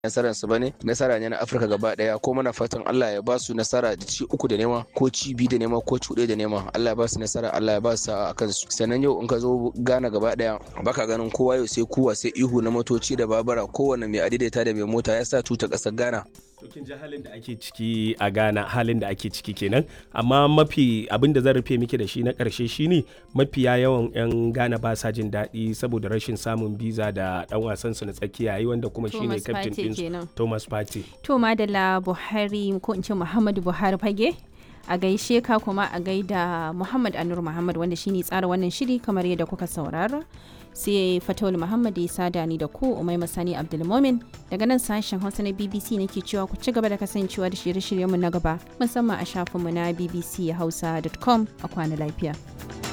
nasarar su bane nasara ne na Afirka gaba daya ko muna fatan Allah ya ba su nasara da ci uku da nema ko ci biyu da nema ko ci da nema Allah ya ba su nasara Allah ya ba su sa'a akan su sannan yau in ka zo Ghana gaba daya baka ganin kowa yau sai kuwa sai ihu na motoci da babura kowanne mai adaidaita da mai mota ya sa tuta kasar Ghana To kin ji halin da ake ciki a Ghana halin da ake ciki kenan amma mafi abin da zan rufe miki da shi na karshe shine mafiya yawan 'yan Ghana ba sa jin daɗi saboda rashin samun biza da ɗan wasan su na tsakiya yi wanda kuma shine captain din Thomas Partey. To Madalla Buhari ko in ce Muhammadu Buhari fage a gaishe ka kuma a gaida Muhammad Anur Muhammad wanda shine tsara wannan shiri kamar yadda kuka saurara. sai fatawul muhammad ya sada ni da ku umai masani abdulmomin daga nan sashen hausa na bbc nake cewa ku ci gaba da kasancewa da shirye-shiryenmu na gaba musamman a shafinmu na bbchausa.com a kwana lafiya.